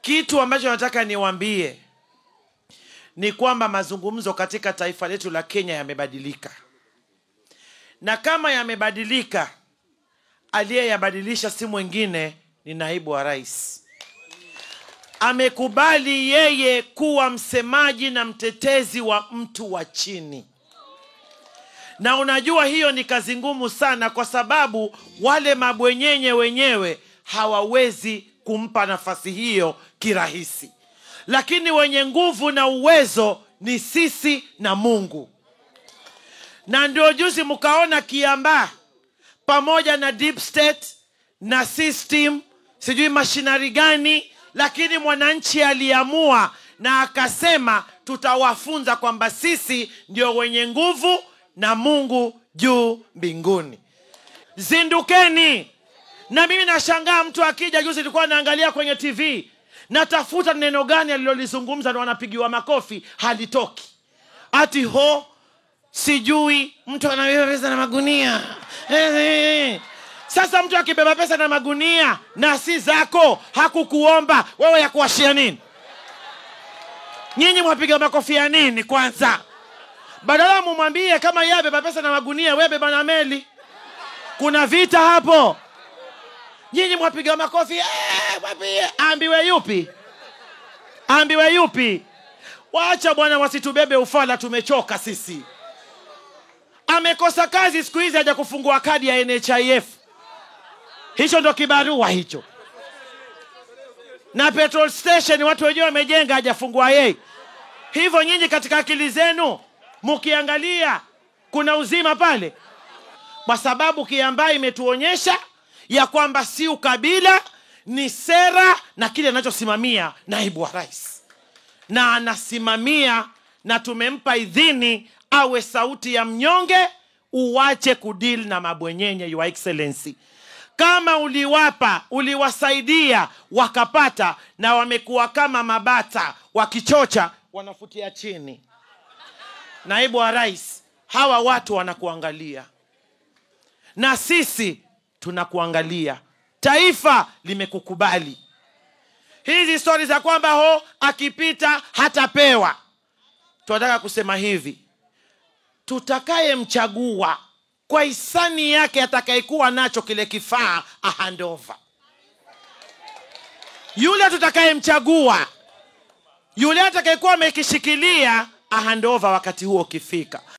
kitu ambacho nataka niwaambie ni kwamba mazungumzo katika taifa letu la Kenya yamebadilika, na kama yamebadilika, aliyeyabadilisha si mwingine ni naibu wa rais. Amekubali yeye kuwa msemaji na mtetezi wa mtu wa chini, na unajua hiyo ni kazi ngumu sana, kwa sababu wale mabwenyenye wenyewe hawawezi kumpa nafasi hiyo kirahisi, lakini wenye nguvu na uwezo ni sisi na Mungu. Na ndio juzi mkaona Kiambaa pamoja na deep state na system sijui mashinari gani, lakini mwananchi aliamua na akasema tutawafunza kwamba sisi ndio wenye nguvu na Mungu juu mbinguni. Zindukeni! Na mimi nashangaa mtu akija, juzi nilikuwa naangalia kwenye TV, natafuta neno gani alilolizungumza na wanapigiwa makofi, halitoki. Ati ho sijui mtu anabeba pesa na magunia Eh, eh. Sasa mtu akibeba pesa na magunia na si zako, hakukuomba wewe, ya kuwashia nini? Nyinyi mwapiga makofi ya nini kwanza? Badala mumwambie kama yeye abeba pesa na magunia, wewe beba na meli. Kuna vita hapo. Nyinyi mwapiga makofi eh, mwambie. Ambiwe yupi? Ambiwe yupi? Wacha bwana, wasitubebe ufala, tumechoka sisi. Amekosa kazi siku hizi, haja kufungua kadi ya NHIF. Hicho ndo kibarua hicho, na petrol station watu wenyewe wamejenga, hajafungua yeye. Hivyo nyinyi katika akili zenu mkiangalia, kuna uzima pale, kwa sababu Kiambaa imetuonyesha ya kwamba si ukabila, ni sera na kile anachosimamia naibu wa rais, na anasimamia na tumempa idhini awe sauti ya mnyonge. Uwache kudili na mabwenyenye, your excellency. Kama uliwapa uliwasaidia wakapata, na wamekuwa kama mabata wakichocha, wanafutia chini. Naibu wa rais, hawa watu wanakuangalia na sisi tunakuangalia. Taifa limekukubali. Hizi stori za kwamba ho akipita hatapewa, tunataka kusema hivi, tutakayemchagua kwa hisani yake, atakayekuwa nacho kile kifaa ahandova, yule tutakayemchagua, yule atakayekuwa amekishikilia ahandova wakati huo ukifika.